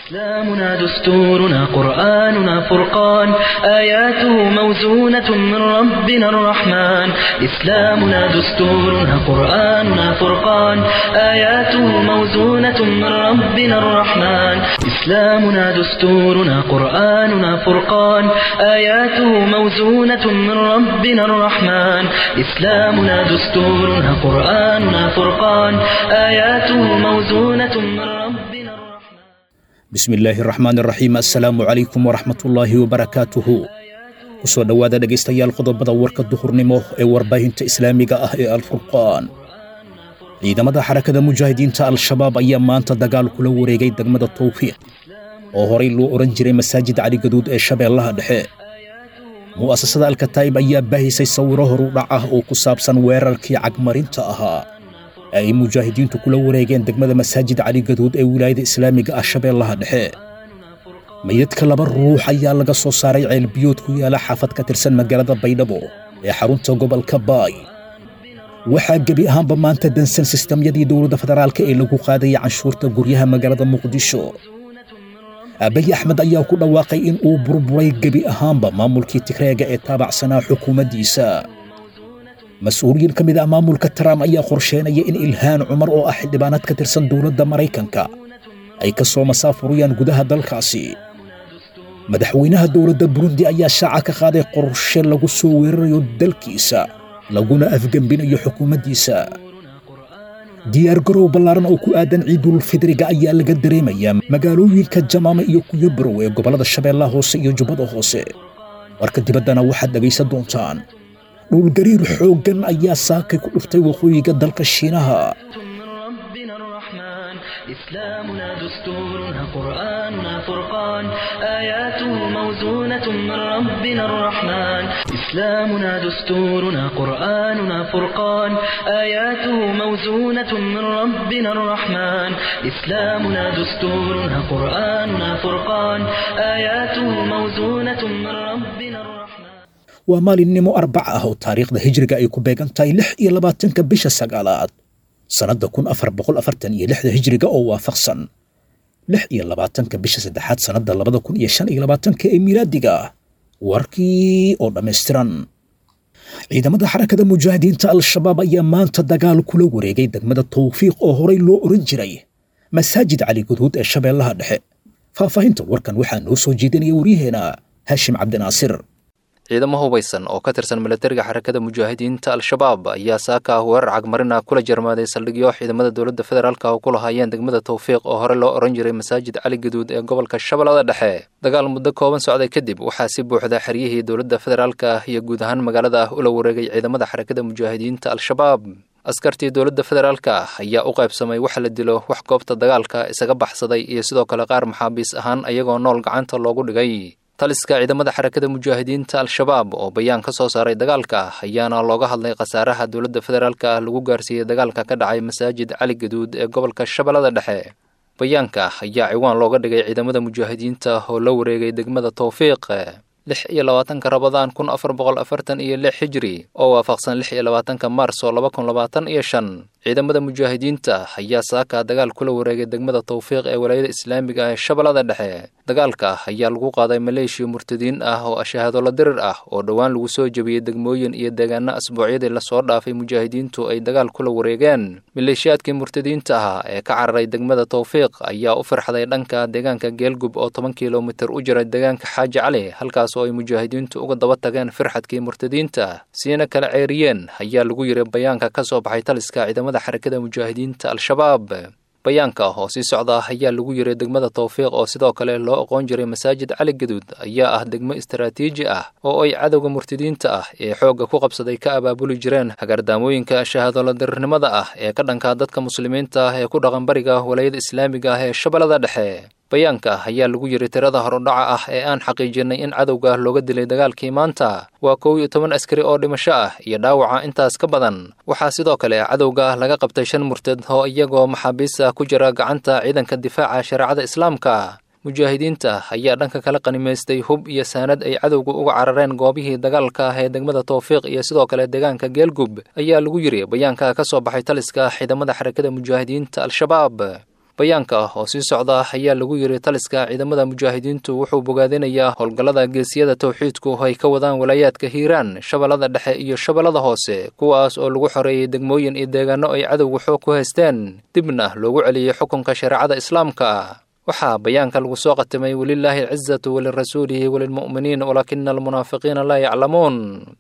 إسلامنا دستورنا قرآننا فرقان آياته موزونة من ربنا الرحمن إسلامنا دستورنا قرآننا فرقان آياته موزونة من ربنا الرحمن إسلامنا دستورنا قرآننا فرقان آياته موزونة من ربنا الرحمن إسلامنا دستورنا قرآننا فرقان آياته موزونة من ربنا الرحمن bismi illaahi raxmaan raxiim assalaamu calaykum waraxmatullaahi wabarakaatuhu ku soo dhowaada dhegaystayaal qodobada warka duhurnimo ee warbaahinta islaamiga ah ee alfurqaan ciidamada xarakada mujaahidiinta al-shabaab ayaa maanta dagaal kula wareegay degmada tawfiiq oo horay loo odhan jiray masaajid caligaduud ee shabeellaha dhexe mu'asasada alkataa'ib ayaa baahisay sawiro horudhac ah oo ku saabsan weerarkii cagmarinta ahaa ee ay mujaahidiintu kula wareegeen degmada masaajid caligaduud ee wilaayada islaamiga ah shabeellaha dhexe meydadka laba ruux ayaa laga soo saaray ceelbiyood ku yaala xaafad ka tirsan magaalada baydhabo ee xarunta gobolka baay waxaa gebi ahaanba maanta dansan sistamyadii dowladda federaalka ee lagu qaadayay canshuurta guryaha magaalada muqdisho abayi axmed ayaa ku dhawaaqay in uu burburay gebi ahaanba maamulkii tigreega ee taabacsanaa xukuumaddiisa mas-uuliyiin ka mid ah maamulka trump ayaa qorsheynaya in ilhaan cumar oo ah xildhibaanad ka tirsan dowladda maraykanka ay ka soo masaafuriyaan gudaha dalkaasi madaxweynaha dowladda burundi ayaa shaaca ka qaaday qorshe lagu soo weerarayo dalkiisa laguna afgembinayo xukuumaddiisa diyaargarow ballaaran oo ku aadan ciidulfidriga ayaa laga dareemayaa magaalooyinka jamaame iyo kuyabarow ee gobollada shabeellaha hoose iyo jubbada hoose warka dibaddana waxaad dhegaysan doontaan dhulgariir xooggan ayaa saakay ku dhuftay waqooyiga dalka shiinaha من ربنا الرحمن إسلامنا دستورنا قرآننا فرقان آياته موزونة من ربنا الرحمن إسلامنا دستورنا قرآننا فرقان آياته موزونة من ربنا الرحمن إسلامنا دستورنا قرآننا فرقان آياته موزونة من ربنا الرحمن waa maalinnimo arbaca ah oo taariikhda hijriga ay ku beegan tahay lix iyo labaatanka bisha sagaalaad sannadda kun afar boqol afartan iyo lixda hijriga oo waafaqsan lix iyo labaatanka bisha saddexaad sannadda labada kun iyo shan iyo labaatanka ee miilaadiga warkii oo dhammaystiran ciidamada xarakada mujaahidiinta al-shabaab ayaa maanta dagaal kula wareegay degmada tawfiiq oo horay loo odhan jiray masaajid cali guduud ee shabeellaha dhexe faahfaahinta warkan waxaa noo soo jeedinaya waryaheena haashim cabdinaasir ciidamo hubaysan oo ka tirsan milatariga xarakada mujaahidiinta al-shabaab ayaa saaka ah weerar cagmarina kula jarmaaday saldhigyo ciidamada dowladda federaalka oo ku lahaayeen degmada tawfiiq oo hore loo odhan jiray masaajid cali gaduud ee gobolka shabeellada dhexe dagaal muddo kooban socday kadib waxaa si buuxda xeryihii dowladda federaalka ah iyo guud ahaan magaalada ah ula wareegay ciidamada xarakada mujaahidiinta al-shabaab askartii dowladda federaalka ah ayaa u qaybsamay wax la dilo wax goobta dagaalka isaga baxsaday iyo sidoo kale qaar maxaabiis ahaan ayagoo nool gacanta loogu dhigay taliska ciidamada xarakada mujaahidiinta al-shabaab oo bayaan ka soo saaray dagaalka ayaana looga hadlay khasaaraha dowladda federaalka ah lagu gaarsiiyey dagaalka ka dhacay masaajid cali gaduud ee gobolka shabeellada dhexe bayaanka ayaa ciwaan looga dhigay ciidamada mujaahidiinta oo la wareegay degmada tawfiiq lix iyo labaatanka rabadaan kun afar boqol afartan iyo lix xijri oo waafaqsan lix iyo labaatanka maars oo laba kun labaatan iyo shan ciidamada mujaahidiinta ayaa saaka dagaal kula wareegay degmada tawfiiq ee walaayada islaamiga ah ee shabeellada dhexe dagaalka ayaa lagu qaaday maleeshiya murtadiin ah oo ashahaadola dirir ah oo dhowaan lagu soo jebiyey degmooyin iyo deegaano asbuucyadii lasoo dhaafay mujaahidiintu ay dagaal kula wareegeen maleeshiyaadkii murtadiinta ah ee ka cararay degmada tawfiiq ayaa u firxday dhanka deegaanka geelgub oo toban kilomitir u jira deegaanka xaaji cali halkaas oo ay mujaahidiintu uga daba tageen firxadkii murtadiinta siina kala ceeriyeen ayaa lagu yiri bayaanka ka soo baxay taliska ciidamada xarakada mujaahidiinta al-shabaab bayaanka oo sii socda ayaa lagu yiray degmada tawfiiq oo sidoo kale loo aqoon jiray masaajid cali gaduud ayaa ah degmo istaraatiiji ah oo ay cadowga murtadiinta ah ee xoogga ku qabsaday ka abaabuli jireen hagardaamooyinka shahaadola dirirnimada ah ee ka dhanka dadka muslimiinta ah ee ku dhaqan bariga walayada islaamiga ah ee shabeellada dhexe bayaanka ayaa lagu yiri tirada horudhaca ah ee aan xaqiijinay in cadowga looga dilay dagaalkii maanta waa kow iyo toban askari oo dhimasho ah iyo dhaawaca intaas ka badan waxaa sidoo kale cadowga laga qabtay shan murtad oo iyagoo maxaabiista ku jira gacanta ciidanka difaaca shareecada islaamka mujaahidiinta ayaa dhanka kala qanimaystay hub iyo saanad ay cadowga uga carareen goobihii dagaalka ah ee degmada tawfiiq iyo sidoo kale deegaanka geelgub ayaa lagu yiri bayaanka ka soo baxay taliska ciidamada xarakada mujaahidiinta al-shabaab bayaanka ah oo sii socda ayaa lagu yiri taliska ciidamada mujaahidiintu wuxuu bogaadinayaa howlgallada geesiyada towxiidku ay ka wadaan walaayaadka hiiraan shabeellada dhexe iyo shabeellada hoose kuwaas oo lagu xoreeyey degmooyin iyo deegaano ay cadowga xoog ku haysteen dibna loogu celiyey xukunka shareecada islaamka waxaa bayaanka lagu soo qatimay welilaahi alcizatu walirasuulihi walilmu'miniin walaakina almunaafiqiina laa yaclamuun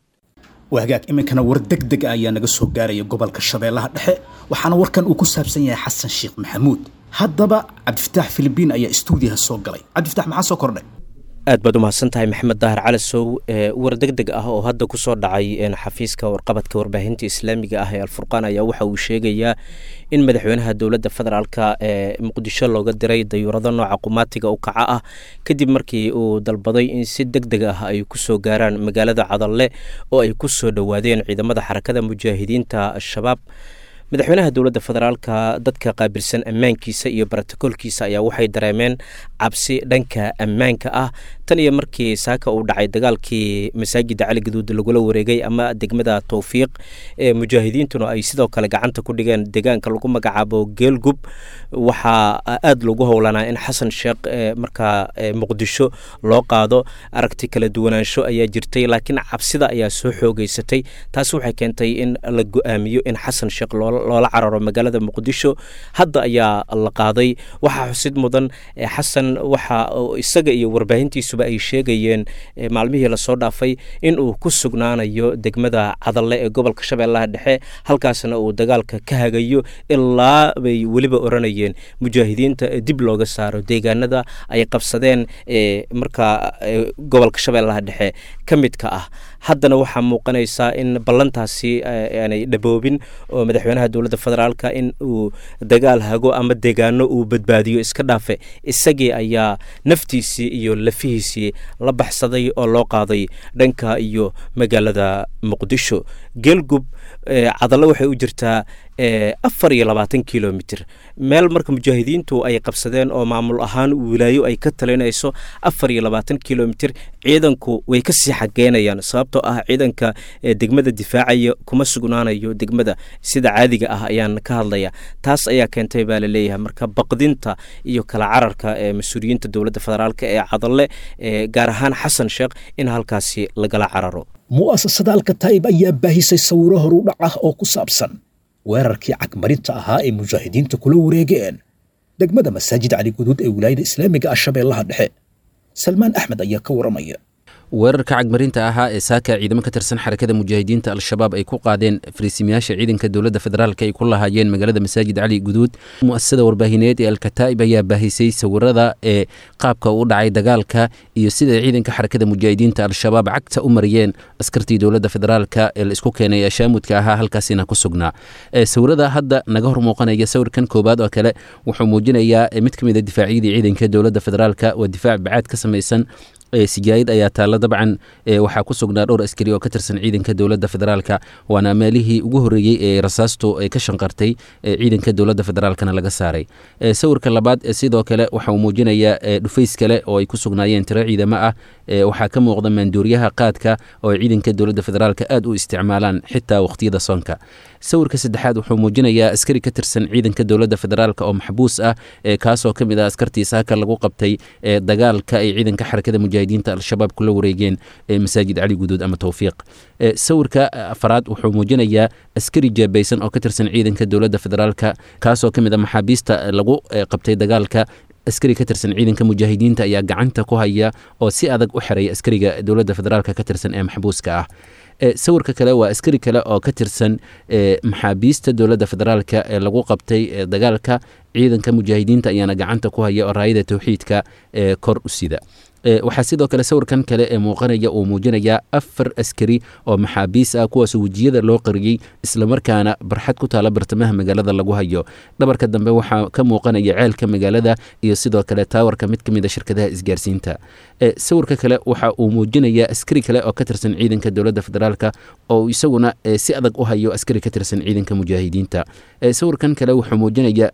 waa hagaag iminkana war deg deg ah ayaa naga soo gaaraya gobolka shabeellaha dhexe waxaana warkan uu ku saabsan yahay xasan sheekh maxamuud haddaba cabdifataax filibiin ayaa istuudiyaha soo galay cabdifatax maxaa soo kordhay aad baad umahadsan tahay maxamed daahir calasow war deg deg ah oo hadda ku soo dhacay xafiiska warqabadka warbaahinta islaamiga ah ee alfurqaan ayaa waxa uu sheegayaa in madaxweynaha dowladda federaalka ee muqdisho looga diray dayuurado nooca qumaatiga u kaca ah kadib markii uu dalbaday in si deg deg ah ay kusoo gaaraan magaalada cadalle oo ay ku soo dhowaadeen ciidamada xarakada mujaahidiinta al-shabaab madaxweynaha dowladda federaalka dadka qaabilsan ammaankiisa iyo brotokoolkiisa ayaa waxay dareemeen cabsi dhanka ammaanka ah tan iyo markii saaka uu dhacay dagaalkii masaajida cali gaduud lagula wareegay ama degmada towfiiq ee mujaahidiintuna ay sidoo kale gacanta ku dhigeen deegaanka lagu magacaabo geelgub waxaa aada lagu howlanaa in xasan sheekh markaa muqdisho loo qaado aragti kala duwanaansho ayaa jirtay laakiin cabsida ayaa soo xoogeysatay taas waxay keentay in la go-aamiyo in xasan sheekh loola cararo magaalada muqdisho hadda ayaa la qaaday waxaa xusid mudan xasan waxa isaga iyo warbaahintiisuba ay sheegayeen maalmihii lasoo dhaafay in uu ku sugnaanayo degmada cadalle ee gobolka shabeellaha dhexe halkaasna uu dagaalka ka hagayo ilaa bay weliba oranayeen mujaahidiinta dib looga saaro deegaanada ay qabsadeen markaa gobolka shabeellaha dhexe ka midka ah haddana waxaa muuqanaysaa in ballantaasi aanay dhaboobin oo madaxweynaha dowladda federaalka in uu dagaal hago ama deegaano uu badbaadiyo iska dhaafe isagii ayaa naftiisii iyo lafihiisii la baxsaday oo loo qaaday dhanka iyo magaalada muqdisho geelgub cadallo waxay u jirtaa afar iyo labaatan kilomitr meel marka mujaahidiintu ay qabsadeen oo maamul ahaan wilaayo ay ka talinayso afar iyo labaatan kilomitr ciidanku way kasii xageynayaan sababtoo ah ciidanka degmada difaacaya kuma sugnaanayo degmada sida caadiga ah ayaan ka hadlaya taas ayaa keentay baa laleeyahay marka baqdinta iyo kala cararka ee mas-uuliyiinta dowladda federaalk ee cadalle gaar ahaan xasan sheekh in halkaasi lagala cararo mu'asasada alkataa'ib ayaa baahisay sawiro horudhac ah oo ku saabsan weerarkii cagmarinta ahaa ee mujaahidiinta kula wareegeen degmada masaajid cali guduud ee wilaayada islaamiga ah shabeellaha dhexe salmaan axmed ayaa ka waramaya weerarka cagmarinta ahaa ee saaka ciidamo ka tirsan xarakada mujaahidiinta al-shabaab ay ku qaadeen fariisimayaasha ciidanka dowladda federaalk ay ku lahaayeen magaalada masaajid cali guduud mu'asasada warbaahineed ee alkataa'ib ayaa baahisay sawirada ee qaabka u dhacay dagaalka iyo sida ciidanka xarakada mujaahidiinta al-shabaab cagta u mariyeen askartii dowladda federaalk ee la isku keenay ee shaamudka ahaa halkaasina ku sugnaa sawirada hadda naga hor muuqanaya sawirkan koobaad oo kale wuxuu muujinayaa mid ka mid a difaacyadii ciidanka dowladda federaalk waa difaac bacaad ka samaysan sijaayid ayaa taalla dabcan waxaa ku sugnaa dhowr askari oo ka tirsan ciidanka dowladda federaalka waana meelihii ugu horreeyey ee rasaastu ay ka shanqartay ciidanka dowladda federaalkana laga saaray sawirka labaad sidoo kale waxa uu muujinayaa dhufays kale oo ay ku sugnaayeen tiro ciidamo ah waxaa ka muuqda maanduuriyaha qaadka oo ay ciidanka dowladda federaalka aad u isticmaalaan xitaa waqtiyada soonka sawirka saddexaad wuxuu muujinayaa askari ka tirsan ciidanka dowladda federaalk oo maxbuus ah kaasoo ka mid ah askartii saaka lagu qabtay dagaalka ay ciidanka xarakada mujaahidiinta al-shabaab kula wareegeen masaajid cali guduud ama towfiiq sawirka afaraad wuxuu muujinayaa askari jeebaysan oo ka tirsan ciidanka dowladda federaalka kaasoo ka mid ah maxaabiista lagu qabtay dagaalka askari ka tirsan ciidanka mujaahidiinta ayaa gacanta ku haya oo si adag u xiraya askariga dowladda federaalk ka tirsan ee maxbuuska ah sawirka kale waa askari kale oo ka tirsan maxaabiista dowladda federaalk ee lagu qabtay dagaalka ciidanka mujaahidiinta ayaana gacanta ku haya oo raayada towxiidka ee kor u sida waxaa sidoo kale sawirkan kale ee muuqanaya uu muujinayaa afar askari oo maxaabiis ah kuwaas wejiyada loo qariyey islamarkaana barxad ku taala bartamaha magaalada lagu hayo dhabarka dambe waxaa ka muuqanaya ceelka magaalada iyo sidoo kale taawarka mid ka mid a shirkadaha isgaarsiinta sawirka kale waxa uu muujinayaa askari kale oo ka tirsan ciidanka dowladda federaalk oo isaguna si adag u hayo askari ka tirsan ciidanka mujaahidiinta sawirkan kale wuxuu muujinayaa meydka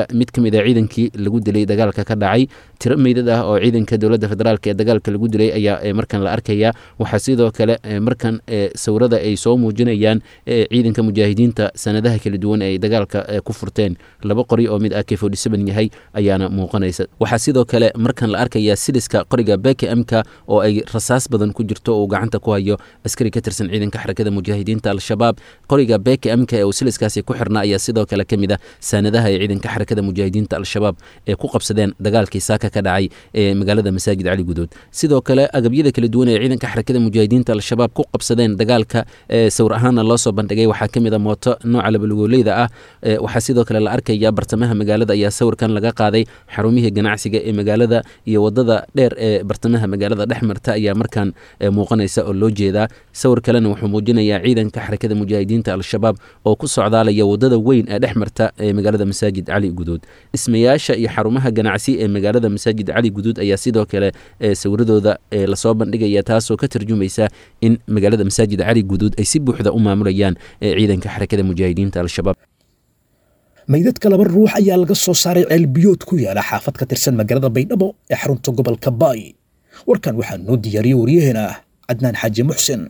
mid ka mid a ciidankii lagu dilay dagaalka ka dhacay tiro meydad ah oo ciidanka dowladda federaalk ee dagaalka lagu dilay ayaa markan la arkaya waxaa sidoo kale markan sawirada ay soo muujinayaan ciidanka mujaahidiinta sanadaha kala duwan ee ay dagaalka ku furteen laba qori oo mid ak yahay ayaana muuqanaysa waxaa sidoo kale markan la arkaya siliska qoriga beke mka oo ay rasaas badan ku jirto uu gacanta ku hayo askari ka tirsan ciidanka xarakada mujaahidiinta al-shabaab qoriga beke mka ee uu siliskaasi ku xirna ayaa sidoo kale ka mid ah saanadaha ay ciidanka xarakada mujaahidiinta al-shabaab ee ku qabsadeen dagaalkii saaka ka dhacay ee magaalada masaajid cali gudood sidoo kale agabyada kala duwan ee ciidanka xarakada mujaahidiinta al-shabaab ku qabsadeen dagaalka sawir ahaana loo soo bandhigay waxaa ka mid a mooto nooca labalugoleyda ah waxaa sidoo kale la arkaya bartamaha magaalada ayaa sawirkan laga qaaday xarumihii ganacsiga ee magaalada iyo wadada dheer ee bartamaha magaalada dhex marta ayaa markaan muuqanaysa oo loo jeedaa sawir kalena wuxuu muujinayaa ciidanka xarakada mujaahidiinta al-shabaab oo ku socdaalaya wadada weyn ee dhex marta ee magaalada masaajid cali guduud dhismayaasha iyo xarumaha ganacsi ee magaalada masaajid cali guduud ayaa sidoo kale sawiradooda lasoo bandhigaya taasoo ka tarjumaysa in magaalada masaajid cali guduud ay si buuxda u maamulayaan ciidanka xarakada mujaahidiinta al-shabaab meydadka laba ruux ayaa laga soo saaray ceelbiyood ku yaala xaafad ka tirsan magaalada baydhabo ee xarunta gobolka baay warkan waxaa noo diyaariyey waryaheena cadnaan xaaji muxsin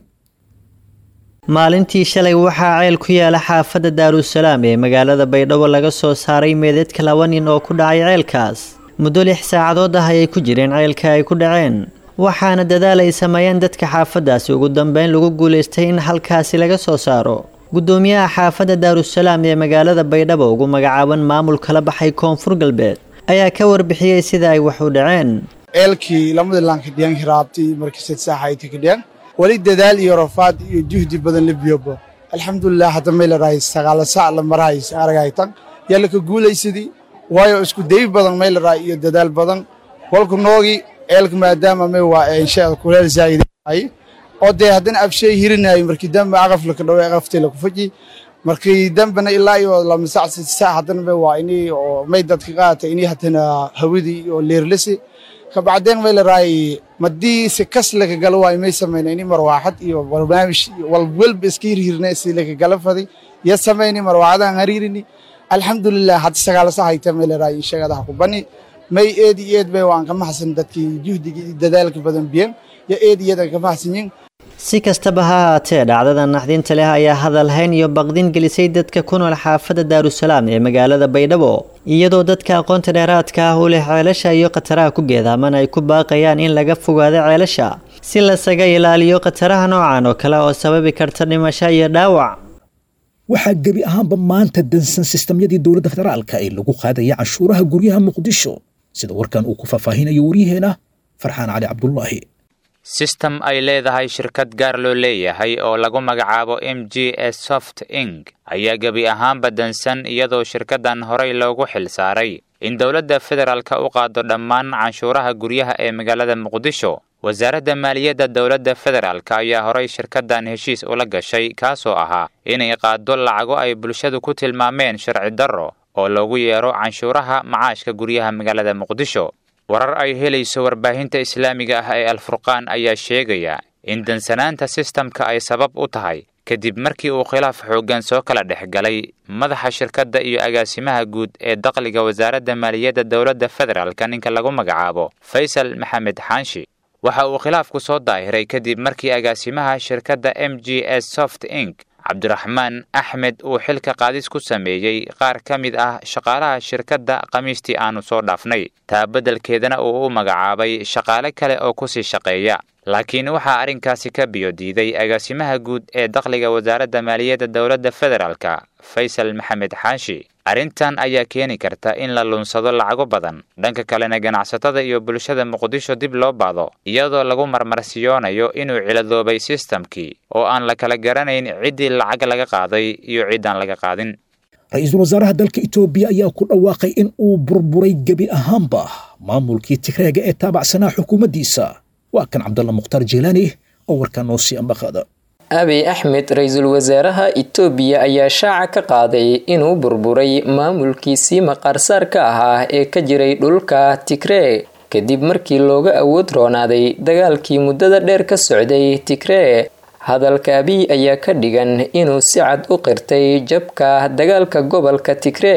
maalintii shalay waxaa ceel ku yaala xaafadda daarusalaam ee magaalada baydhabo laga soo saaray meedadka laba nin oo ku dhacay ceelkaas muddo lix saacadood ah ayay ku jireen ceelka ay ku dhaceen waxaana dadaal ay sameeyeen dadka xaafaddaasi ugu dambeyn lagu guulaystay in halkaasi laga soo saaro guddoomiyaha xaafadda daarusalaam ee magaalada baydhabo ugu magacaaban maamul kala baxay koonfur galbeed ayaa ka warbixiyey sida ay wax u dhaceen ceelkii lamada laanka dhiyan hiraabtii markii sad saaxayti ka dhiyan weli dadaal iyo rafaad iyo juhdi badan la biyobo alxamdulilah hadda may larahay sagaala sac la marahay aragaytan yaa laka guulaysadii waayo isku day badan may larahay iyo dadaal badan walku noogii ceelka maadaama may waa inshaada kuleel zaa'iday oo dee haddana abshay hirinayo markii dambe aqaf laka dhawe aqaftay laku faji markii dambena ilaa iyo lama sac sita sac haddana may waa inii oo may dadka qaata inii haddana hawadii oo leerlasi kabacdeen may larahay madii si kas laka galo waayo may samayna ini marwaaxad iyo barnaamij walwalba iska hirhirna si laka gala faday ya samayni marwaaxadaan hariirini alxamdulilah hadda sagaala sac hayta may larahay inshagadaha ku bani may eed iyo eed bay waan ka maxsan dadkii juhdiga iyo dadaalka badan biyan yo eed iyo eed aan ka maxsanyin si kastaba ha haatee dhacdada naxdinta leh ayaa hadalhayn iyo baqdin gelisay dadka ku nool xaafadda daarusalaam ee magaalada baydhabo iyadoo dadka aqoonta dheeraadka ah u leh ceelasha iyo khataraha ku geedaaman ay ku baaqayaan in laga fogaado ceelasha si lasaga ilaaliyo khataraha noocan oo kale oo sababi karta dhimasho iyo dhaawac waxaa gebi ahaanba maanta dansan sistamyadii dowladda federaalka ee lagu qaadaya canshuuraha guryaha muqdisho sida warkan uu ku faahfaahinayo waryaheena farxaan cali cabdulaahi sistem ay leedahay shirkad gaar loo leeyahay oo lagu magacaabo m g s soft ing ayaa gebi ahaanba dansan iyadoo shirkaddan horey loogu xil saaray in dowladda federaalka u qaado dhammaan canshuuraha guryaha ee magaalada muqdisho wasaaradda maaliyadda dowladda federaalk ayaa horay shirkaddan heshiis ula gashay kaasoo ahaa inay qaado lacago ay bulshadu ku tilmaameen sharci darro oo loogu yeero canshuuraha macaashka guryaha magaalada muqdisho warar ay helayso warbaahinta islaamiga ah ee alfurqaan ayaa sheegaya in dansanaanta sistamka ay sabab u tahay kadib markii uu khilaaf xooggan soo kala dhex galay madaxa shirkadda iyo agaasimaha guud ee dakhliga wasaaradda maaliyadda dowladda federaalka ninka lagu magacaabo faysal maxamed xaanshi waxa uu khilaafku soo daahiray kadib markii agaasimaha shirkadda m g s soft ing cabdiraxmaan axmed uu xilka qaadis ku sameeyey qaar ka mid ah shaqaalaha shirkadda khamiistii aanu soo dhaafnay taa beddelkeedana uu u magacaabay shaqaale kale oo kusii shaqeeya laakiin waxaa arrinkaasi ka biyo diiday agaasimaha guud ee dakhliga wasaaradda maaliyadda dowladda federaalka faysal maxamed xaashi arrintan ayaa keeni karta in la lunsado lacago badan dhanka kalena ganacsatada iyo bulshada muqdisho dib loo baado iyadoo lagu marmarsiyoonayo inuu ciladoobay sistamkii oo aan la kala garanayn ciddii lacag laga qaaday iyo ciddaan laga qaadin ra-iisul wasaaraha dalka etoobiya ayaa ku dhawaaqay in uu burburay gebi ahaanba maamulkii tigreega ee taabacsanaa xukuumaddiisa waa kan cabdalla mukhtaar jeelaani oo warkaa noo sii ambaqaada abiy axmed ra-iisul wasaaraha itoobiya ayaa shaaca ka qaaday inuu burburay maamulkiisii maqaarsaarka ahaa ee ka jiray dhulka tigree kadib markii looga awood roonaaday dagaalkii muddada dheer ka socday tigree hadalka abiy ayaa ka dhigan inuu si cad u qirtay jabka dagaalka gobolka tigree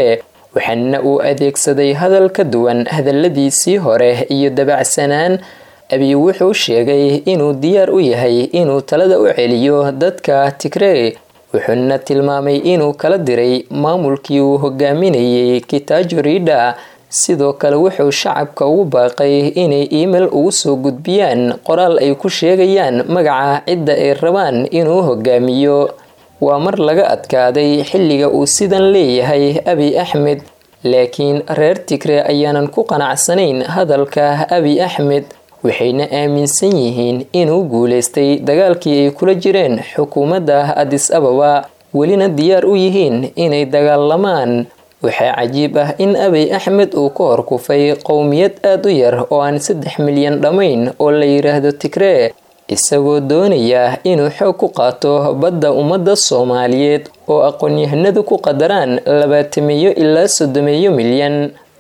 waxaana uu adeegsaday hadal ka duwan hadalladiisii hore iyo dabacsanaan abiy wuxuu sheegay inuu diyaar u yahay inuu talada u celiyo dadka tigrey wuxuuna tilmaamay inuu kala diray maamulkii uu hogaaminayay kitaajo riidha sidoo kale wuxuu shacabka ugu baaqay inay email ugu soo gudbiyaan qoraal ay ku sheegayaan magaca cidda ay rabaan inuu hogaamiyo waa mar laga adkaaday xilliga uu sidan leeyahay abiy axmed laakiin reer tigre ayaanan ku qanacsanayn hadalka abiy axmed waxayna aaminsan yihiin inuu guuleystay dagaalkii ay kula jireen xukuumadda adis ababa welina diyaar u yihiin inay dagaalamaan waxaa cajiib ah in abiy axmed uu ka horkufay qowmiyad aada u yar oo aan saddex milyan dhammayn oo la yidhaahdo tigree isagoo doonaya inuu xoog ku qaato badda ummadda soomaaliyeed oo aqoon-yahanadu ku qadaraan labaatameeyo ilaa soddomeeyo milyan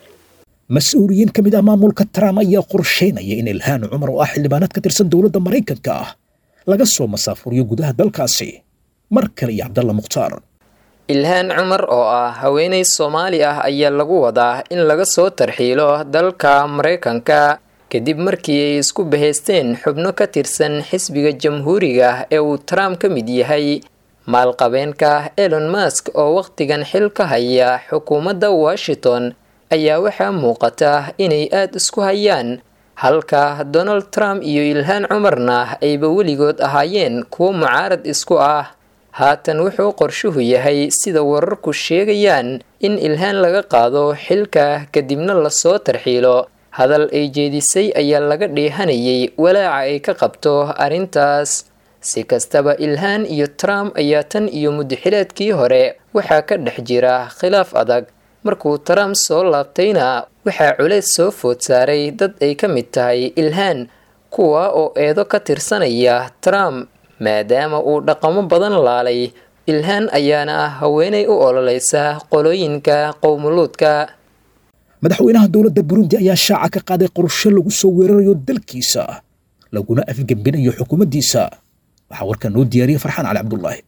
mas-uuliyiin ka mid ah maamulka trump ayaa qorsheynaya in ilhaan cumar oo ah xildhibaanad ka tirsan dowladda maraykanka ah laga soo masaafuriyo gudaha dalkaasi mar kale iyo cabdalla mukhtaar ilhaan cumar oo ah haweeney soomaali ah ayaa lagu wadaa in laga soo tarxiilo dalka maraykanka kadib markii ay isku bahaysteen xubno ka tirsan xisbiga jamhuuriga ee uu trump ka mid yahay maalqabeenka elon mask oo wakhtigan xil ka haya xukuumadda washington ayaa waxaa muuqata inay aada isku hayaan halka donald trump iyo ilhaan cumarna ayba weligood ahaayeen kuwo mucaarad isku ah haatan wuxuu qorshuhu yahay sida wararku sheegayaan in ilhaan laga qaado xilka kadibna lasoo tarxiilo hadal ay jeedisay ayaa laga dheehanayay walaaca ay ka qabto arrintaas si kastaba ilhaan iyo trump ayaa tan iyo muddaxileedkii hore waxaa ka dhex jira khilaaf adag markuu trump soo laabtayna waxaa culeys soo food saaray dad ay ka mid tahay ilhaan kuwa oo eedo ka tirsanaya trump maadaama uu dhaqamo badan laalay ilhaan ayaana ah haweenay u ololeysa qolooyinka qowmuluudka madaxweynaha dowladda burundi ayaa shaaca ka qaaday qorshe lagu soo weerarayo dalkiisa laguna afgembinayo xukuumaddiisa waxaa warkaa noo diyaariyey farxaan cali cabdulaahi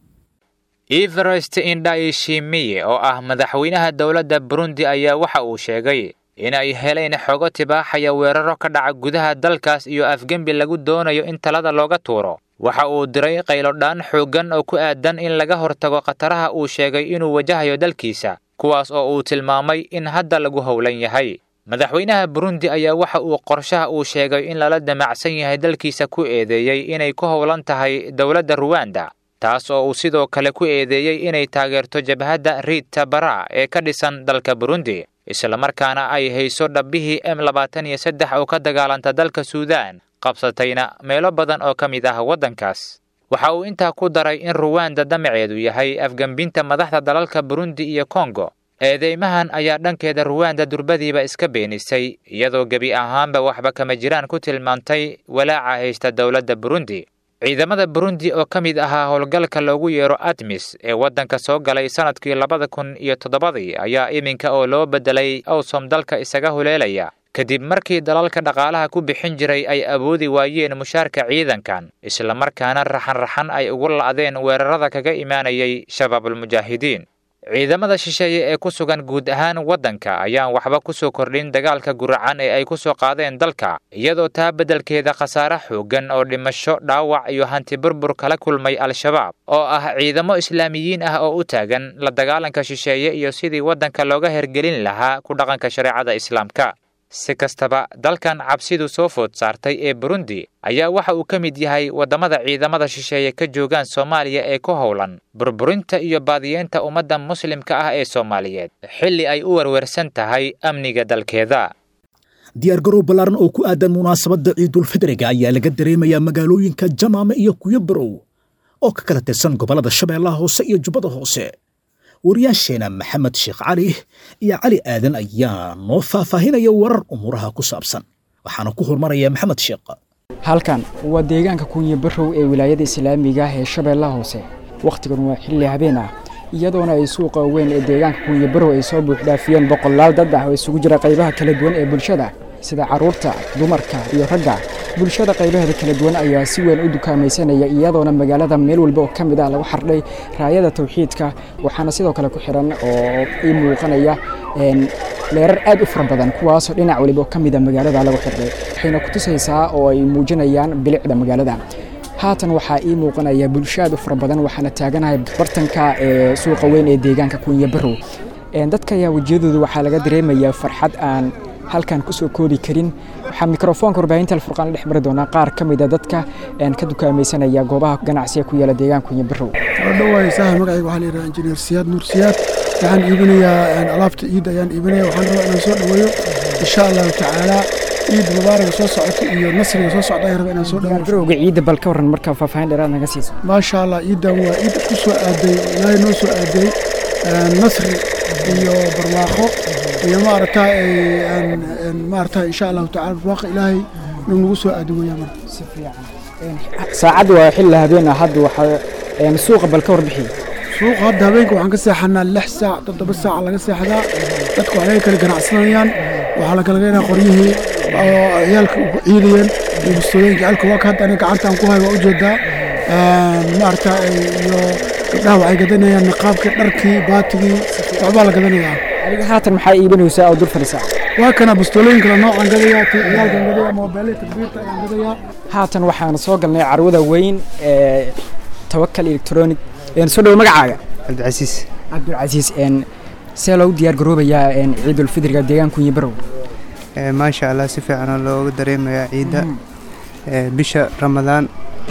everest indhaishimiye oo ah madaxweynaha dowladda burundi ayaa waxa uu sheegay in ay heleen xogo tibaaxaya weeraro ka dhaca gudaha dalkaas iyo afgembi lagu doonayo in talada looga tuuro waxa uu diray qaylodhaan xooggan oo ku aadan in laga hortago khataraha uu sheegay inuu wajahayo dalkiisa kuwaas oo uu tilmaamay in hadda lagu howlan yahay madaxweynaha burundi ayaa waxa uu qorshaha uu sheegay in lala damacsan yahay dalkiisa ku eedeeyey inay ku howlan tahay dowladda ruwanda taas oo uu sidoo kale ku eedeeyey inay taageerto jabhadda riita bara ee ka dhisan dalka burundi islamarkaana ay hayso dhabbihii m labaatan iyo saddex oo ka dagaalanta dalka suudaan qabsatayna meelo badan oo ka mid ah waddankaas waxa uu intaa ku daray in ruwanda damaceedu yahay afgembinta madaxda dalalka burundi iyo kongo eedeymahan ayaa dhankeeda ruwanda durbadiiba iska beenisay iyadoo gebi ahaanba waxba kama jiraan ku tilmaantay walaaca haysta dowladda burundi ciidamada burundi oo ka mid ahaa howlgalka loogu yeero admis ee waddanka soo galay sannadkii labada kun iyo toddobadii ayaa iminka oo loo beddelay awsom dalka isaga huleelaya kadib markii dalalka dhaqaalaha ku bixin jiray ay awoodi waayeen mushaarka ciidankan islamarkaana raxan-raxan ay ugu la'deen weerarada kaga imaanayay shabaabulmujaahidiin ciidamada shisheeye ee ku sugan guud ahaan waddanka ayaan waxba ku soo kordhin dagaalka guracan ee ay ku soo qaadeen dalka iyadoo taa beddelkeeda khasaare xooggan oo dhimasho dhaawac iyo hanti burbur kala kulmay al-shabaab oo ah ciidamo islaamiyiin ah oo u taagan la dagaalanka shisheeye iyo sidii waddanka looga hergelin lahaa ku dhaqanka shareecada islaamka si kastaba dalkan cabsidu soo food saartay ee burundi ayaa waxa uu ka mid yahay waddamada ciidamada shisheeye ka joogaan soomaaliya ee ku howlan burburinta iyo baadiyeenta ummadda muslimka ah ee soomaaliyeed xilli ay u werwersan tahay amniga dalkeeda diyaargarow ballaaran oo ku aadan munaasabadda ciidulfidriga ayaa laga dareemayaa magaalooyinka jamaame iyo kuyabarow oo ka kala tirsan gobollada shabeellaha hoose iyo jubbada hoose wariyaasheena maxamed sheekh cali iyo cali aadan ayaa noo faahfaahinaya warar umuuraha ku saabsan waxaana ku hormaraya maxamed sheekh halkan waa deegaanka kunya barow ee wilaayada islaamiga ah ee shabeellaha hoose wakhtigan waa xilli habeen ah iyadoona ay suuqa weyn ee deegaanka kunya barow ay soo buuxdhaafiyeen boqolaal dad ah oo isugu jira qaybaha kala duwan ee bulshada sida carruurta dumarka iyo ragga bulshada qaybaheeda kala duwan ayaa si weyn u dukaamaysanaya iyadoona magaalada meel walba oo ka mid ah lagu xardhay raayada tawxiidka waxaana sidoo kale ku xiran oo ii muuqanaya leerar aad u fara badan kuwaasoo dhinac waliba oo ka mid a magaalada lagu xidhay waxayna ku tusaysaa oo ay muujinayaan bilicda magaalada haatan waxaa ii muuqanaya bulsho aad u fara badan waxaana taaganahay bartanka ee suuqa weyn ee deegaanka kunya barow dadka ayaa wejiyadooda waxaa laga dareemayaa farxad aan halkan kusoo koobi karin waxaa mikrofoonka warbaahinta alfurqaan la dhex mari doonaa qaar ka mid a dadka ka dukaamaysanaya goobaha ganacsiga ku yaala deegaanka kunya barow dhawaay saaxib magacayga waxaa la yidhaha injineer siyaad nuur siyaad waxaan iibinayaa alaabta ciidda ayaan iibinaya waxaan rabaa inaan soo dhaweeyo insha allahu tacaala ciid mubaaraga soo socota iyo nasriga soo socda ayaan rabaa inaan soo dhaweeyo garowga ciidda bal ka waran marka faahfaahin dheeraad naga siiso maasha allah ciiddan waa ciid ku soo aaday ilaahay noo soo aaday nasri iyo barwaaqo iyo maaragtaa maaragtaa insha allahu tacaala barwaaqo ilaahay inuu nagu soo aado weeyaan marka si fiican saacadda waa xilli habeen ah hadda waxaa suuqa bal ka warbixiy suuqa hadda habeenka waxaan ka seexanaa lix saac toddoba saac laga seexdaa dadku waxay kala ganacsanayaan waxaa la kala geenaa qoryihii oo ciyaalka ku ciidayeen iyo bustooyinka ciyaalka waa ka hadda aniga gacantaan ku hayo waa ujeedaa maaragta iyo gabdhaha waxay gadanayaan niqaabkii dharkii baatigii waxbaa la gadanayaa adiga haatan maxaa iibinaysaa oo dul fadhisaa waa kana bustooyinka la noocaan gadayaa tii ciyaalkan gadayaa moobeelada takbiirta ayaan gadayaa haatan waxaan soo galnay carwada weyn ee tawakal electronic soo dhowo magacaaga cabdicasiis cabdilcasiis see loogu diyaar garoobayaa ciidulfidriga deegaanka kunyi barow maasha allah si fiicanoo looga dareemayaa ciidda bisha ramadaan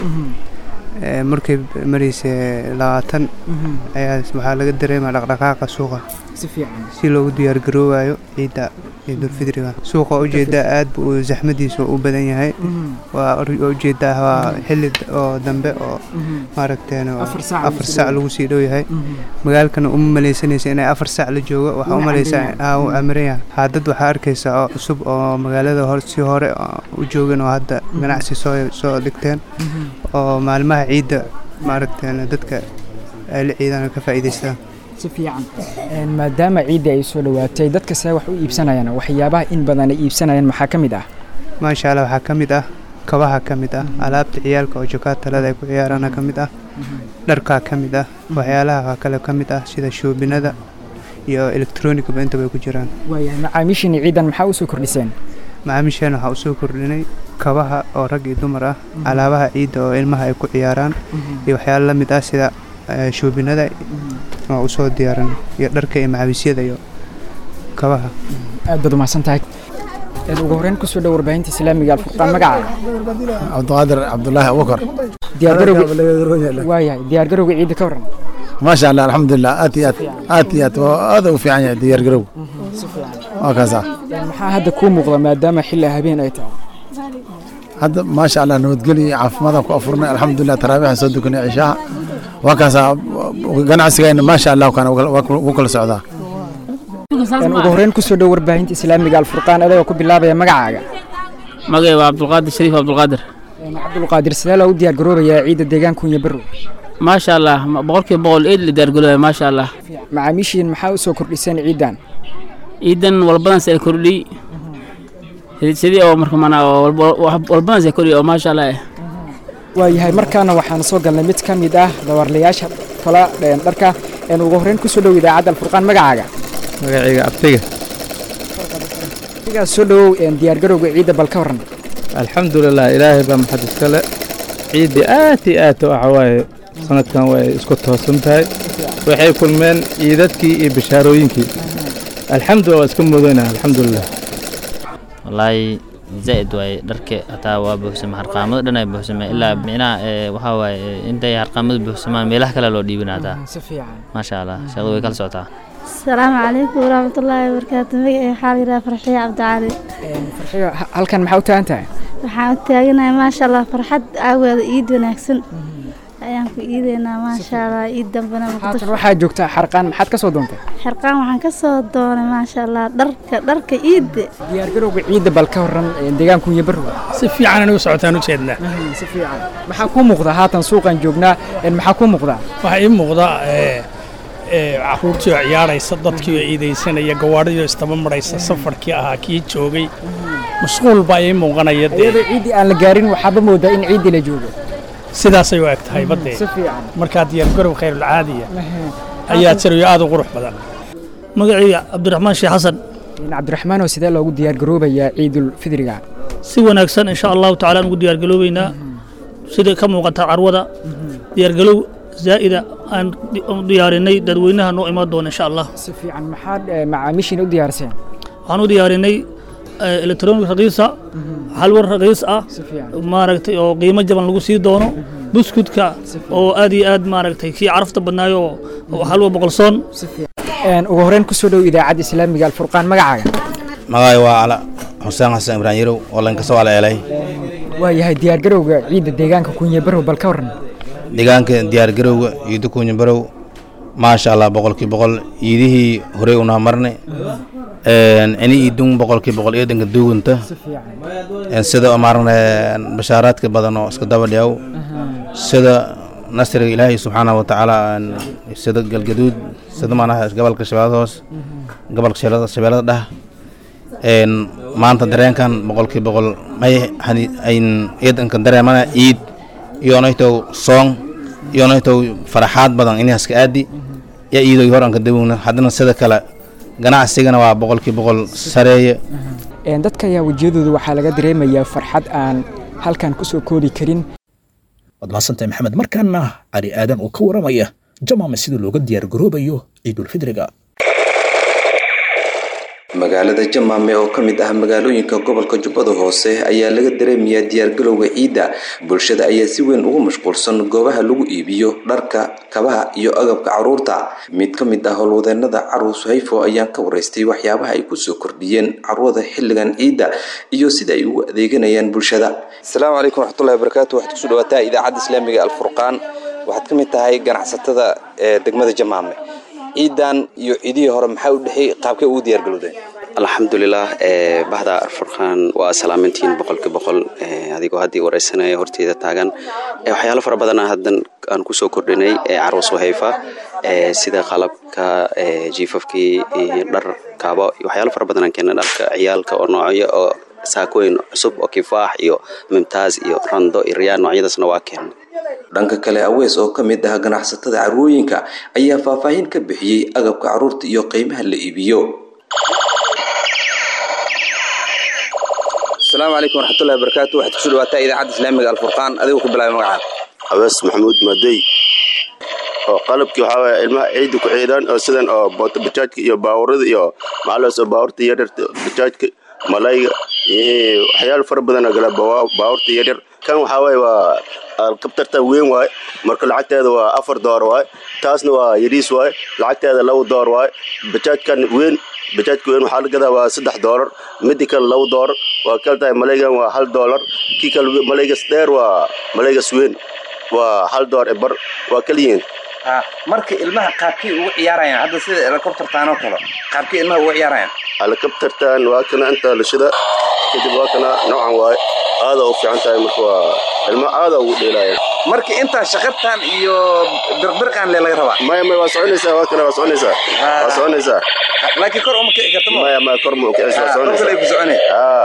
markay maraysa labaatan ayaa waxaa laga dareemaya dhaqdhaqaaqa suuqa si fiican si loogu diyaar garoobayo ciidda ciidulfidriga suuqa ujeedaa aad buu zaxmadiisa u badan yahay waa ujeedaa waa xilli oo dambe oo maaragteen afar saac lagu sii dhow yahay magaalkana uma malaysanaysa inay afar saac la joogo waxaa u malaysaa uu amiran yahay haadad waxaa arkaysaa oo cusub oo magaalada hor si hore u joogan oo hadda ganacsi soo soo dhigteen oo maalmaha ciidda maaragteen dadka ay la ciidaan ka faa'iidaystaan si fiican maadaama ciidda ay soo dhowaatay dadka see wax u iibsanayaan waxyaabaha in badan ay iibsanayaan maxaa ka mid ah maasha allah waxaa ka mid ah kabaha ka mid ah alaabta ciyaalka oo jokaatalada ay ku ciyaaraana ka mid ah dharkaa ka mid ah waxyaalaha kale ka mid ah sida shoobinada iyo elektroonigaba intaba ay ku jiraan waayahay macaamiishiina ciidan maxaa usoo kordhiseen macaamiisheena waxaa usoo kordhinay kabaha oo rag iyo dumar ah alaabaha ciidda oo ilmaha ay ku ciyaaraan iyo waxyaalo la mid ah sida shoobinada oo usoo diyaaran iyo dharka iyo macawiisyada iyo kabaha aad baad umahadsan tahay ugu horreyn kusoo dhow warbaahinta islaamiga alfurqaan magacaaga cabdiqaadir cabdulaahi abubakar waayahay diyaargarowga ciidda ka waran maasha allah alxamdulilah aad iyo aad aad iyo aad aad u fiican yahay diyaargarowga waa kaasa maxaa hadda kuu muuqda maadaama xilli habeen ay tahay hadda maasha allah nabadgelyo iyo caafimaadaan ku afurnay alxamdulilah taraabiixan soo dukanay cishaha waa kaasa ganacsigayna maasha allah kana wuu kala socdaa ugu horreyn kusoo dhow warbaahinta islaamiga alfurqaan adagoo ku bilaabaya magacaaga magacay waa cabdulqaadir shariif cabdulqaadir cabdulqaadir sidee loogu diyaar garoobayaa ciidda deegaanka kunya barow maasha allah boqolkiiba boqol eed la diyaargaroobaya maasha allah macaamiishiin maxaa usoo kordhiseen ciiddan ciidan walbadans ay kordhiy sidii oo marka mana walbadans ay kordhiy oo maasha allah eh waayahay markaana waxaan soo galnay mid ka mid ah dawarlayaasha kala dharka ugu horreyn kusoo dhow idaacadda alfurqaan magacaaga magacayga abtiga adigaa soo dhowow diyaargarowga ciidda bal ka waran alxamdulilah ilaahay baa maxad iskale ciiddii aad iyo aad waxa waaye sanadkan way isku toosan tahay waxay kulmeen ciidadkii iyo bishaarooyinkii alxamdulillah waa iska muudayna alxamdulilah wallaahi zaa'id waaye dharka hataa waa buuxsama harqaamada dhan ay buuxsameen ilaa micnaha waxaa waaye intay harqaamada buuxsamaan meelaha kale loo dhiibina hataa si fiican maasha allah shaqadu way kala socotaa asalaamu calaykum waraxmatullaahi wabarakaatu magacay waxaa la yidhaha farxiyo cabdicali farxiyo halkan maxaa u taagan tahay waxaan u taaganahay maasha allah farxad aageeda iid wanaagsan ayaan ku iideynaa maasha allah iid dambena haatan waxaa joogtaa xarqaan maxaad ka soo doontay xarqaan waxaan ka soo doonay maasha allah dharka dharka iidda diyaargarowga ciidda bal ka waran deegaanku iyo barwa si fiican anigu socotaan u jeednaa si fiican maxaa kuu muuqda haatan suuqan joognaa maxaa kuu muuqda waxaa ii muuqda caruurtii oo ciyaaraysa dadkii oo iidaysanaya gawaadhidii oo istaba maraysa safarkii ahaa kii joogay mashquul baa ii muuqanaya dee iyadoo ciiddii aan la gaarin waxaaba moodaa in ciiddii la joogo sidaasay u eg tahay baddee si fiican markaa diyaargarow khayrulcaadiya ayaa jirayo aad u qurux badan magacayga cabdiraxmaan sheekh xasan cabdiraxmaanoo sidee loogu diyaargaroobayaa ciidul fidriga si wanaagsan insha allahu tacaala aan ugu diyaargaloobeynaa sida ka muuqata carwada diyaargalow zaa'ida aan diyaarinay dadweynaha noo imaan doona insha allah si fiican maxaad macaamiishiina u diyaariseen waxaan u diyaarinay electronic raqiisa halwar raqiis ah maaragtay oo qiimo jaban lagu sii doono buskudka oo aad iyo aad maaragtay kii carafta badnaayo oo halwa boqolsoon ugu horreyn kusoo dhow idaacadda islaamiga alfurqaan magacaaga magacay waa cala xuseen xasan ibrahim yarow oo lankasoo ala eelay waa yahay diyaargarowga ciidda deegaanka kunyabarow bal ka warran deegaanka diyaargarowga ciidda kunyabarow maasha allah boqolkii boqol ciidihii horey unaa marnay ini idun boqolkii boqol iyo dhanka duuganta sida maarne bashaaraadka badan oo iska daba dhiyaw sida nasriga ilaahay subxaanahu watacaala sida galgaduud sida maanaha gobolka shabeellada hoos gobolka shabeellada dhah maanta dareenkan boqolkii boqol may ayn ciidanka dareemana ciid iyonaytow soong iyonaytow faraxaad badan inahaska aadi ya iidoy hor anka dawowna haddana sida kale ganacsigana waa boqolkii boqol sareeye dadka ayaa wejiyadooda waxaa laga dareemayaa farxad aan halkan ku soo koobi karin waad mahadsantahay maxamed markaana cali aadan oo ka waramaya jamaama sida looga diyaargaroobayo ciidulfidriga magaalada jamaame oo ka mid ah magaalooyinka gobolka jubbada hoose ayaa laga dareemayaa diyaargalowga ciidda bulshada ayaa si weyn ugu mashquulsan goobaha lagu iibiyo dharka kabaha iyo agabka caruurta mid ka mid ah howlwadeenada carruus hayfo ayaan ka waraystay waxyaabaha ay kusoo kordhiyeen carwada xilligan ciidda iyo sida ay ugu adeeganayaan bulshada asalaamu calaykum waraxmatullahi wabarakaatu waxaad kusoo dhawaataa idaacadda islaamiga alfurqaan waxaad ka mid tahay ganacsatada ee degmada jamaame ciidan iyo ciidihii hore maxaa u dhexey qaabkay ugu diyaargalowdeen alxamdulilah bahda arfurqaan waa salaamantiin boqolki boqol adigoo haddii wareysanaya horteeda taagan waxyaalo fara badan haddan aan kusoo kordhinay carwas wahayfa sida qalabka jiifafkii dhar kaabo waxyaalo fara badan aan keenay dharka ciyaalka oo noocyo oo saakooyin cusub oo kifaax iyo mimtaaz iyo rando iyo riyaan noocyadaasna waa keenay dhanka kale awees oo ka mid ah ganacsatada carwooyinka ayaa faahfaahin ka bixiyey agabka carruurta iyo qiimaha la iibiyo asalaamu calaykum waraxmatullahi wabarakaatu waxaad kusoo dhawaataa idaacadda islaamiga alfurqaan adigoo ku bilaabay magacaada awees maxamuud madey oo qalabkii waxaa waye ilmaha ciidda ku ciidaan oo sidan oo boota bajaajka iyo baawurada iyo maxaalaas oo baawurta yaryarta bajaajka malayga iyo waxyaalo fara badan oo gala baawurta yaryar kan waxaa waye waa alkabtarta weyn waaye marka lacagteeda waa afar door waaye taasna waa yariis waaye lacagteeda laba door waaye bajaajkan weyn bajaajka weyn waxaa la gadaa waa saddex doolar midi kale laba doolar waa kala tahay malaygan waa hal doolar kii kale malaygas dheer waa malaygas weyn waa hal door e bar waa kaliyiin marka ilmaha qaabkii ugu ciyaarayaan hadda sida helicoptertaan oo kale qaabkii ilmaha ugu ciyaarayaan helicoptertan waa kana inta lashida kadib waa kana noocan waaye aada u fiican tahay marka waa ilma aada ugu dheelaaya marka intaa shaqabtan iyo birqbirqan le laga rabaa maya maya waa soconaysaa waa kana waa soconaysaa waa soconaysaa laakiin kor uma kici karta maya maya kor ma ukicis waa soconaysaa kor ku socone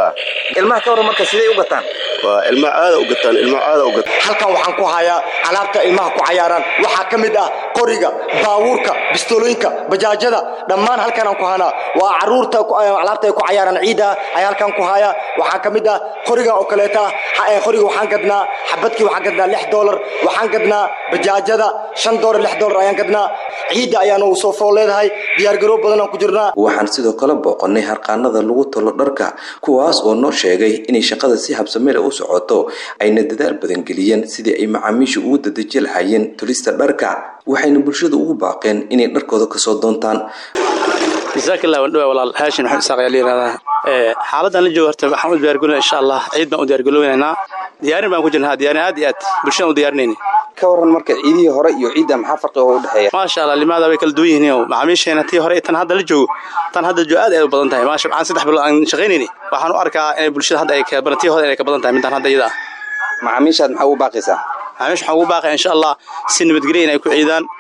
ilmaha ka waran marka sidee u gataan waa ilma aada u gataan ilma aada u gataan halkan waxaan ku hayaa alaabta ilmaha ku cayaaraan waxaa ka mid ah qoriga baabuurka bistolooyinka bajaajada dhammaan halkanaan ku hanaa waa caruurta alaabta ay ku cayaaraan ciida ayaa halkan ku haya waxaa ka mid ah qoriga oo kaleeta qoriga waxaan gadnaa xabadkii waxaan gadnaa lix doolar waxaan gadnaa bajaajada shan doolar lix doolar ayaan gadnaa ciidda ayaanu soo fool leedahay diyaargaroob badan aan ku jirnaa waxaan sidoo kale booqannay harqaanada lagu tolo dharka kuwaas oo noo sheegay inay shaqada si habsamele u socoto ayna dadaal badan geliyeen sidii ay macaamiisha ugu dadeji lahaayeen tulista dharka waxayna bulshada ugu baaqeen inay dharkooda kasoo doontaan jazaakillah waan dhawaa walaal haashin waxaan isaaq ayaa la yidhahdaa xaaladdan la joogo horta waxaan u diyaargalinaa insha allah ciid baan u diyaargaloonaynaa diyaarin baan ku jirnaa diyaarin aad iyo aad bulshadaan u diyaarinayna ka waran marka ciidihii hore iyo ciidda maxaa farqi oo u dhexeeya maasha allah limaada way kala duwan yihiin macaamiisheena tii hore tan hadda la joogo tan hadda joo aad ay u badan tahay maasha waxaan saddex bilood aan shaqaynayni waxaan u arkaa inay bulshada hadda ay ka badan tii hore inay ka badan tahay midaan hadda iyada ah macaamiishaad maxaa ugu baaqaysaa macaamiisha waxaan ugu baaqaya insha allah si nabadgelya inay ku ciidaan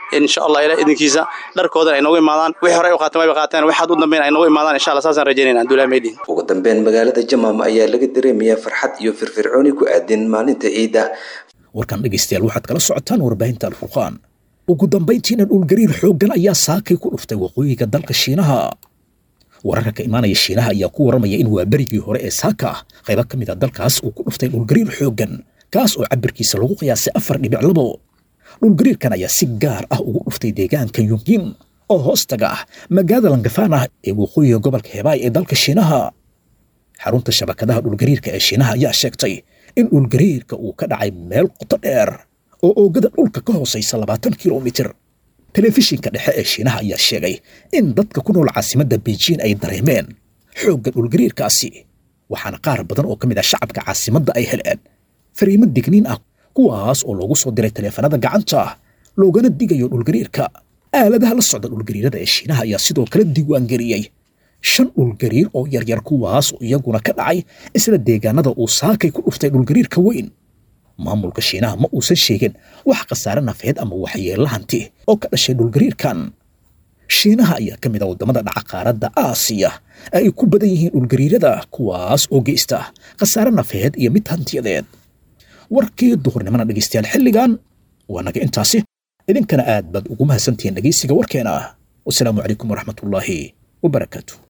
insha allah ilaah idinkiisa dharkoodan ay noogu imaadaan wixii hore ay u qaateen wayba qaateen waxaad u dambeyn ay noogu imaadaan insha allah saasaan rajaynayna abdullahi meydhin ugu dambeyn magaalada jamaam ayaa laga dareemayaa farxad iyo firfircooni ku aadan maalinta ciidda warkan dhegaystayaal waxaad kala socotaan warbaahinta alfurqaan ugu dambayntiina dhulgariir xooggan ayaa saakay ku dhuftay waqooyiga dalka shiinaha wararka ka imaanaya shiinaha ayaa ku waramaya in waa berigii hore ee saaka qaybo ka mid a dalkaas uu ku dhuftay dhulgariir xooggan kaas oo cabirkiisa lagu qiyaasay afar dhibic labo dhulgariirkan ayaa si gaar ah ugu dhuftay deegaanka yungin oo hoostaga ah magaalada langafaan ah ee waqooyiga gobolka hebaay ee dalka shiinaha xarunta shabakadaha dhulgariirka ee shiinaha ayaa sheegtay in dhulgariirka uu ka dhacay meel qoto dheer oo oogada dhulka ka hoosaysa labaatan kilomitir telefishinka dhexe ee shiinaha ayaa sheegay in dadka ku nool caasimadda beijing ay dareemeen xoogga dhulgariirkaasi waxaana qaar badan oo ka mid ah shacabka caasimadda ay heleen fariimo digniin ah kuwaas oo loogu soo diray taleefanada gacanta loogana digayo dhulgariirka aaladaha la socda dhulgariirada ee shiinaha ayaa sidoo kale diiwaangeliyey shan dhulgariir oo yaryar kuwaas oo iyaguna ka dhacay isla deegaanada uu saakay ku dhuftay dhulgariirka weyn maamulka shiinaha ma uusan sheegin wax khasaare nafeed ama waxyeello hanti oo ka dhashay dhulgariirkan shiinaha ayaa ka mid ah waddamada dhaca qaaradda aasiya ay ku badan yihiin dhulgariirada kuwaas oo geysta khasaare nafeed iyo mid hantiyadeed warkii duhurnimana dhegaystayaal xilligan waa naga intaasi idinkana aad baad ugu mahadsantihiin dhegaysiga warkeena wasalaamu calaykum waraxmatullaahi wabarakaatu